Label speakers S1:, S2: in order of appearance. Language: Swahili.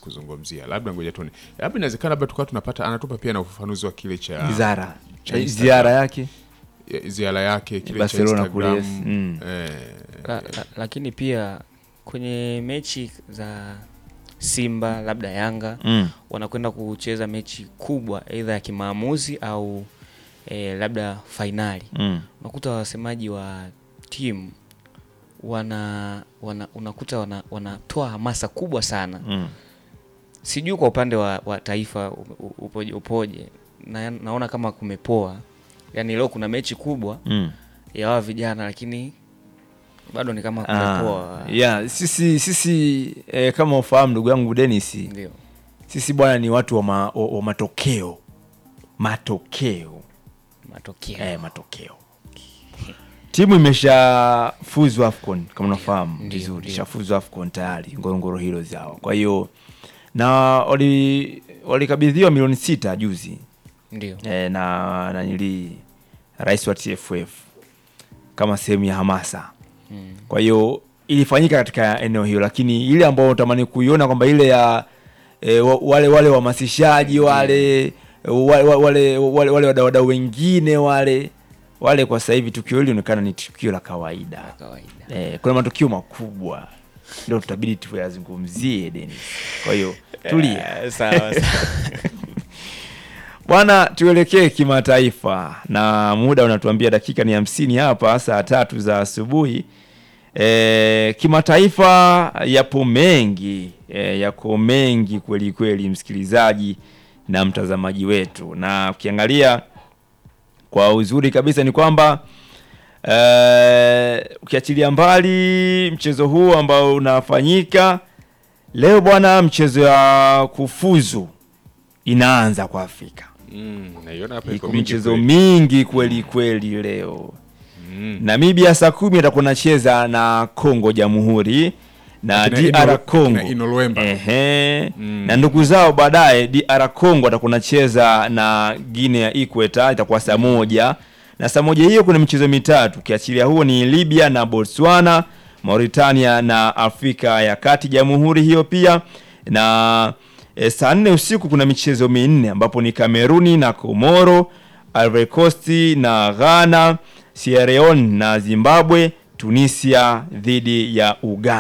S1: kuzungumzia, labda ngoja tuone, labda inawezekana, labda tukawa tunapata, anatupa pia na ufafanuzi wa kile cha
S2: Zara
S1: cha
S2: Eh,
S1: Instagram.
S2: ziara yake
S1: ya- ziara yake kile
S2: Barcelona
S1: cha Instagram
S2: kule, yes. Mm.
S1: eh,
S3: la, la, lakini pia kwenye mechi za Simba labda Yanga
S2: mm.
S3: wanakwenda kucheza mechi kubwa aidha ya kimaamuzi au eh, labda fainali
S2: Mm.
S3: unakuta wasemaji wa timu wana, wana unakuta wana, wanatoa hamasa kubwa sana
S2: Mm.
S3: sijui kwa upande wa, wa taifa u- u- upoje, upoje. Na, naona kama kumepoa yaani leo kuna mechi kubwa
S2: Mm.
S3: ya hawa vijana lakini bado ni kama
S2: Ah,
S3: kumepoa
S2: yeah, sisi sisi eh, kama ufahamu ndugu yangu Dennis,
S3: ndio
S2: sisi bwana ni watu wa, ma, wa, wa matokeo matokeo
S3: matokeo
S2: eh, matokeo timu imeshafuzu AFCON kama unafahamu
S3: Ndio,
S2: vizuri,
S3: ndio.
S2: ishafuzu AFCON tayari Ngorongoro Heroes hao. Kwa hiyo na wali walikabidhiwa milioni sita juzi
S3: ndio
S2: eh, na nanili rais wa TFF kama sehemu ya hamasa
S3: mm.
S2: kwa hiyo ilifanyika katika eneo hilo, lakini ile ambayo unatamani kuiona kwamba ile ya e, wale wale wahamasishaji wale wale wale wale, wale wadau wengine wale wale, kwa sasa hivi tukio hili linaonekana ni tukio la kawaida.
S3: kawaida
S2: E, kuna matukio makubwa ndio tutabidi tuyazungumzie Dennis. Kwa hiyo tulia
S3: sawa
S2: bwana, tuelekee kimataifa na muda unatuambia dakika ni hamsini hapa, saa tatu za asubuhi. E, kimataifa yapo mengi e, yako mengi kweli kweli, msikilizaji na mtazamaji wetu, na ukiangalia kwa uzuri kabisa ni kwamba e, ukiachilia mbali mchezo huu ambao unafanyika leo bwana, mchezo ya kufuzu inaanza kwa Afrika.
S1: mm, naiona hapa iko
S2: Iko
S1: mingi
S2: michezo
S1: kweli.
S2: mingi kweli kweli leo.
S1: Mm.
S2: Namibia saa kumi atakuwa nacheza na Congo Jamhuri na
S1: Akina
S2: DR
S1: Ino-
S2: Congo
S1: akina Ino Luemba.
S2: Ehe.
S1: Mm.
S2: na ndugu zao baadaye DR Congo atakuwa nacheza na Guinea ya Ikweta itakuwa saa moja na saa moja hiyo kuna michezo mitatu ukiachilia huo ni Libya na Botswana, Mauritania na Afrika ya Kati Jamhuri hiyo pia na e, saa nne usiku kuna michezo minne ambapo ni Kameruni na Komoro, Ivory Coast na Ghana, Sierra Leone na Zimbabwe, Tunisia dhidi ya Uganda.